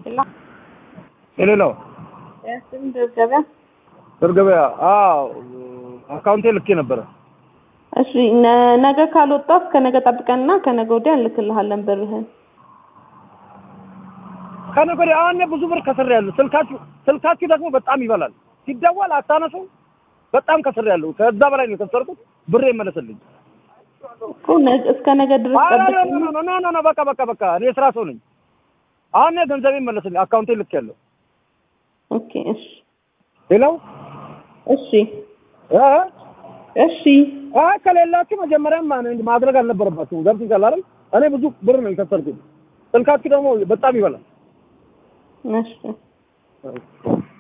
ሄሎ የሌላው ያስም ገበያ ብር ገበያ አዎ አካውንቴ ልኬ ነበረ። እሺ ነ- ነገ ካልወጣ እስከ ነገ ጠብቀንና ከነገ ወዲያ እንልክልሃለን ብርህን። ከነገ ወዲያ አሁን እኔ ብዙ ብር ከስሬያለሁ። ስልካችሁ ስልካችሁ ደግሞ በጣም ይበላል። ሲደወል አታነሱ። በጣም ከስሬያለሁ። ከዛ በላይ ነው የከሰርኩት። ብሬ ይመለስልኝ። እኮ ነገ እስከ ነገ ድረስ ኧረ ኖ ጠብቀን ኖ ኖ ኖ ኖ ኖ በቃ በቃ በቃ እኔ የስራ ሰው ነኝ። አሁን እኔ ገንዘቤ ይመለስልኝ። አካውንቴ ልኬያለሁ። ኦኬ እሺ ሌላው እሺ እ እሺ አይ ከሌላችሁ መጀመሪያም ማን- ማድረግ አልነበረባችሁም። ገብቶሻል አይደል? እኔ ብዙ ብር ነው የከሰርኩት። ስልካችሁ ደግሞ በጣም ይበላል። እሺ